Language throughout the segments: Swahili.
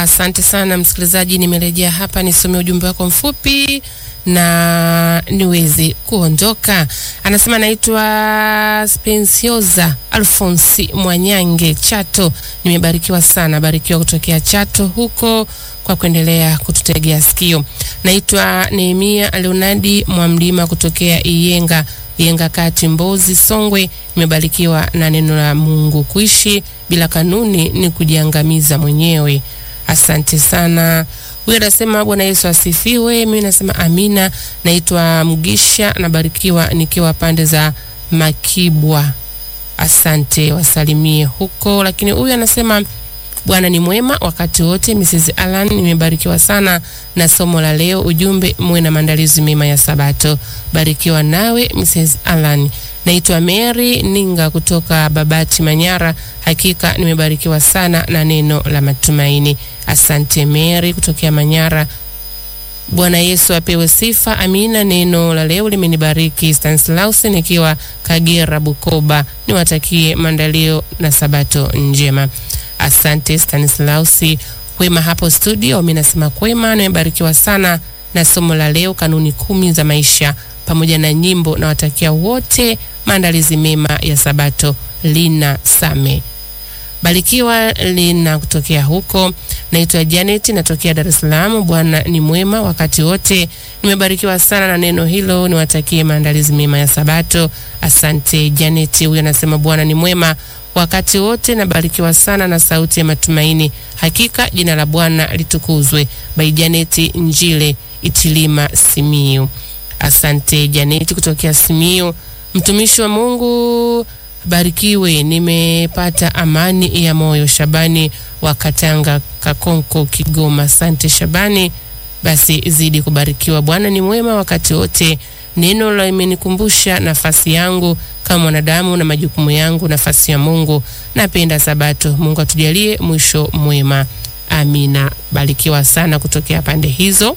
Asante sana msikilizaji, nimerejea hapa nisome ujumbe wako mfupi na niweze kuondoka. Anasema naitwa Spensioza Alfonsi Mwanyange, Chato. Nimebarikiwa sana, barikiwa kutokea Chato huko kwa kuendelea kututegea sikio. Naitwa Nehemia Leonadi Mwamlima kutokea Iyenga Iyenga kati Mbozi Songwe. Nimebarikiwa na neno la Mungu. Kuishi bila kanuni ni kujiangamiza mwenyewe. Asante sana. Huyu anasema Bwana Yesu asifiwe. Mimi nasema amina. Naitwa Mgisha, nabarikiwa nikiwa pande za Makibwa. Asante, wasalimie huko. Lakini huyu anasema Bwana ni mwema wakati wote. Mrs. Alan, nimebarikiwa sana na somo la leo. Ujumbe, muwe na maandalizi mema ya Sabato. Barikiwa nawe Mrs. Alan. Naitwa Mary Ninga kutoka Babati, Manyara. Hakika nimebarikiwa sana na neno la matumaini. Asante Mary kutokea Manyara. Bwana Yesu apewe sifa. Amina. Neno la leo limenibariki. Stanislaus nikiwa Kagera, Bukoba. Niwatakie maandalio na Sabato njema. Asante Stanislausi. Kwema hapo studio, mimi nasema kwema. Nimebarikiwa sana na somo la leo, kanuni kumi za maisha pamoja na nyimbo. Nawatakia wote maandalizi mema ya Sabato. Lina Same Barikiwa Lina kutokea huko. Naitwa Janet, natokea Dar es Salaam. Bwana ni mwema wakati wote. Nimebarikiwa sana na neno hilo, niwatakie maandalizi mema ya Sabato. Asante Janet. Huyo anasema Bwana ni mwema wakati wote. Nabarikiwa sana na sauti ya matumaini. Hakika jina la Bwana litukuzwe. By Janet Njile Itilima Simiu. Asante Janet kutokea Simiu. Mtumishi wa Mungu barikiwe, nimepata amani ya moyo. Shabani wa Katanga Kakonko Kigoma. Asante Shabani, basi zidi kubarikiwa. Bwana ni mwema wakati wote. Neno la imenikumbusha nafasi yangu kama mwanadamu na majukumu yangu, nafasi ya Mungu. Napenda Sabato. Mungu atujalie mwisho mwema, amina. Barikiwa sana kutokea pande hizo.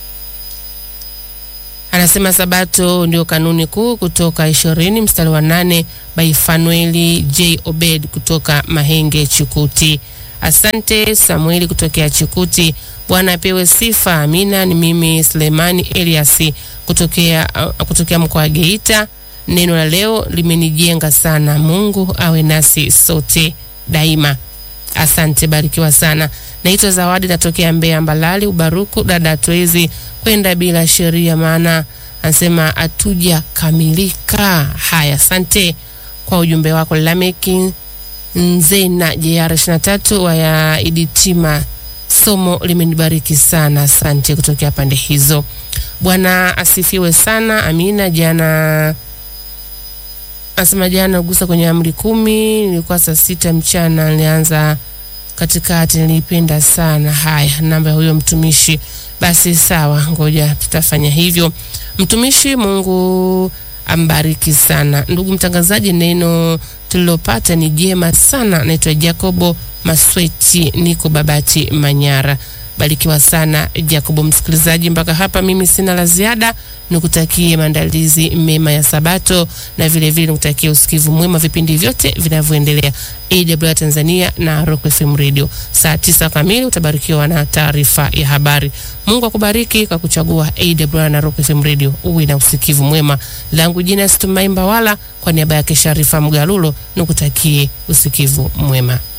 Anasema Sabato ndio kanuni kuu kutoka ishirini mstari wa nane by Fanueli J Obed kutoka Mahenge Chikuti. Asante Samueli kutokea Chikuti. Bwana apewe sifa, amina. Ni mimi Sulemani Elias kutokea, uh, kutokea mkoa wa Geita. Neno la leo limenijenga sana. Mungu awe nasi sote daima. Asante, barikiwa sana. Naitwa Zawadi, natokea Mbeya Mbalali Ubaruku. Dada, hatuwezi kwenda bila sheria, maana anasema hatuja kamilika. Haya, asante kwa ujumbe wako. Lameki Nzena JR 23 waya Iditima, somo limenibariki sana. Asante kutokea pande hizo. Bwana asifiwe sana, amina. Jana asema jana gusa kwenye amri kumi, nilikuwa saa sita mchana, nilianza katikati, nilipenda sana. Haya, namba ya huyo mtumishi. Basi sawa, ngoja tutafanya hivyo. Mtumishi, Mungu ambariki sana. Ndugu mtangazaji, neno tulilopata ni jema sana. Naitwa Jacobo Masweti, niko Babati, Manyara. Barikiwa sana Jacobo. Msikilizaji, mpaka hapa mimi sina la ziada, nikutakie maandalizi mema ya Sabato na vile vile nikutakie usikivu mwema vipindi vyote vinavyoendelea AWR Tanzania na Rock FM Radio. Saa tisa kamili utabarikiwa na taarifa ya habari. Mungu akubariki kwa kuchagua AWR na Rock FM Radio. Uwe na usikivu mwema. Langu jina Situmai Mbawala, kwa niaba yake Sharifa Mgalulo nikutakie usikivu mwema.